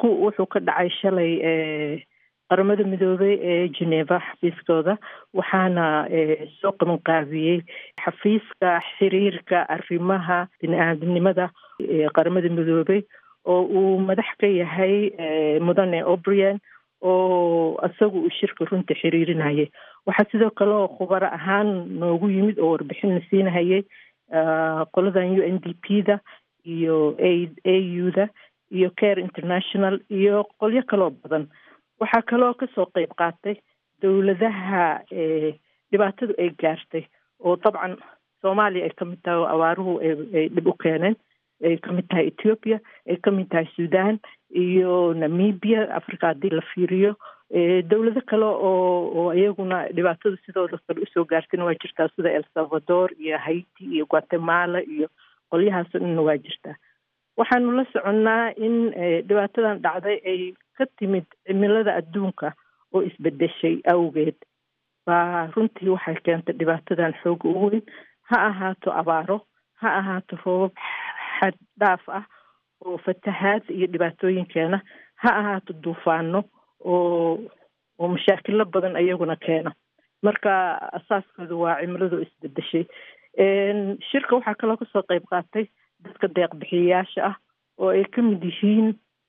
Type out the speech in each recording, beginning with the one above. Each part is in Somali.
shirku wuxuu ka dhacay shalay qaramada midoobey ee geneva xafiiskooda waxaana soo qaban qaabiyey xafiiska xiriirka arrimaha bini-aadamnimada qaramada midoobey oo uu madax ka yahay mudane obrian oo isaga uu shirka runta xiriirinayay waxaa sidoo kale oo khubaro ahaan noogu yimid oo warbixin la siinahayay qoladan u n d p da iyo a u da iyo care international iyo qolyo kaloo badan waxaa kaloo kasoo qeyb qaatay dowladaha dhibaatadu ay gaartay oo dabcan soomaaliya ay kamid tahay oo abaaruhu ay dhib u keeneen ay kamid tahay ethiopia ay kamid tahay sudan iyo namibia africa haddii la fiiriyo dowlado kale oo oo iyaguna dhibaatada sidooda kale usoo gaartayna waa jirtaa sida el salvador iyo haiti iyo guatemala iyo qolyahaasoo dhanna waa jirtaa waxaanu la soconnaa in dhibaatadan dhacday ay ka timid cimilada adduunka oo isbedeshay awgeed baa runtii waxay keentay dhibaatadan xooga u weyn ha ahaato abaaro ha ahaato roobab xad dhaaf ah oo fatahaad iyo dhibaatooyinkeena ha ahaato duufaano oo oo mashaakilo badan iyaguna keena marka asaaskooda waa cimiladu isbedeshay shirka waxaa kaloo kasoo qeyb qaatay dadka deeqbixiyayaasha ah oo ay ka mid yihiin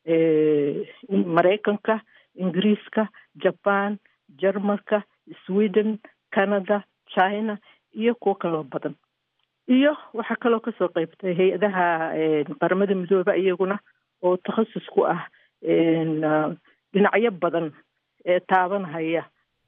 maraykanka ingiriiska jaban jarmalka sweden canada china iyo kuwo kaloo badan iyo waxaa kaloo kasoo qeybtay hay-adaha qaramada midoobe iyaguna oo takhasus ku ah dhinacyo badan ee taabanhaya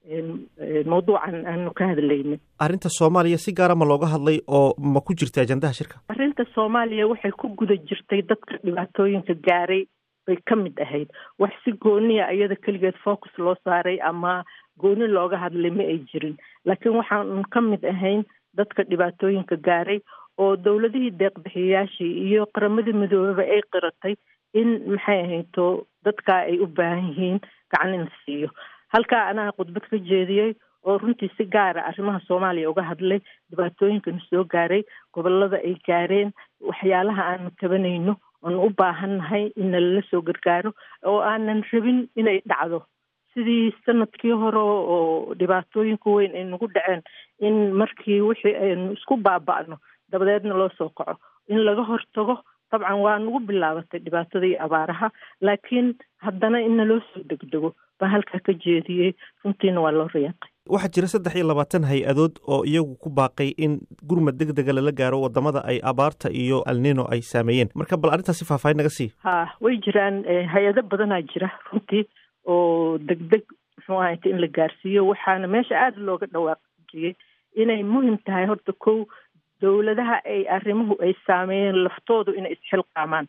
mawduucan aanu ka hadlaynin arrinta soomaaliya si gaara ma looga hadlay oo ma ku jirta ajandaha shirka arrinta soomaaliya waxay ku guda jirtay dadka dhibaatooyinka gaaray bay ka mid ahayd wax si gooniya iyada keligeed focus loo saaray ama gooni looga hadlay ma ay jirin laakiin waxaan ka mid ahayn dadka dhibaatooyinka gaaray oo dowladihii deeqbixiyayaashii iyo qaramada midoobeba ay qiratay in maxay ahayto dadkaa ay u baahan yihiin gacan in la siiyo halkaa anaa khudbad ka jeediyey oo runtii si gaara arrimaha soomaaliya uga hadlay dhibaatooyinkana soo gaaray gobolada ay gaareen waxyaalaha aanu tabanayno oonu u baahannahay in nalala soo gargaaro oo aanan rabin inay dhacdo sidii sanadkii hore oo dhibaatooyinka weyn ay nagu dhaceen in markii wixii aynu isku baaba'no dabadeedna loo soo kaco in laga hortago dabcan waa nagu bilaabatay dhibaatada iyo abaaraha laakiin haddana in naloo soo degdego baa halkaa ka jeediyey runtiina waa loo riyaaqay waxaa jira saddex iyo labaatan hay-adood oo iyagu ku baaqay in gurmad deg dega lala gaaro wadamada ay abaarta iyo alnino ay saameeyeen marka bal arrintaasi faahfaahin naga sii ha way jiraan hay-ado badanaa jira runtii oo degdeg muxuu ahayta in la gaarsiiyo waxaana meesha aada looga dhawaaqjiyey inay muhim tahay horta kow dowladaha ay arrimuhu ay saameeyeen laftoodu inay isxilqaamaan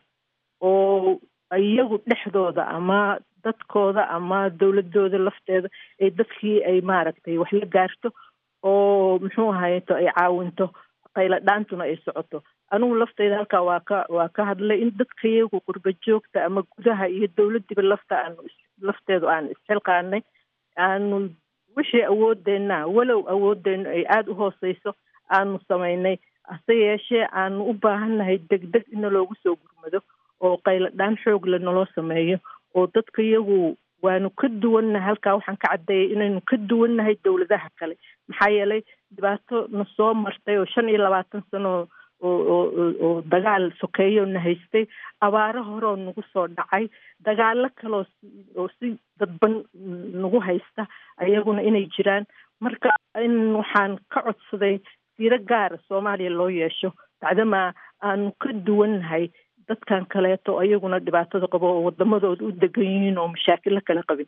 oo iyagu dhexdooda ama dadkooda ama dowladooda lafteeda ay dadkii ay maaragtay wax la gaarto oo muxuu ahayto ay caawinto qayla dhaantuna ay socoto anigu lafteyda halkaa waa ka waa ka hadlay in dadka iyagu qurba joogta ama gudaha iyo dowladiiba lafta aanu lafteedu aanu isxilqaanay aanu wixii awoodeenna walow awoodeennu ay aada u hooseyso aanu samaynay hase yeeshee aanu u baahannahay degdeg ina loogu soo gurmado oo qaylo dhaan xoogle naloo sameeyo oo dadka iyagu waanu ka duwannahay halkaa waxaan ka caddeeyay inaynu ka duwannahay dowladaha kale maxaa yeelay dhibaato na soo martay oo shan iyo labaatan sano oo oo oo dagaal sokeeyo na haystay abaaro horeo nagu soo dhacay dagaalo kaloo oo si dadban nagu haysta ayaguna inay jiraan marka in waxaan ka codsaday siiro gaara soomaaliya loo yeesho bacdamaa aanu ka duwannahay dadkan kaleeto ayaguna dhibaatada qabo oo wadamadooda u degan yihiin oo mashaakilo kale qabin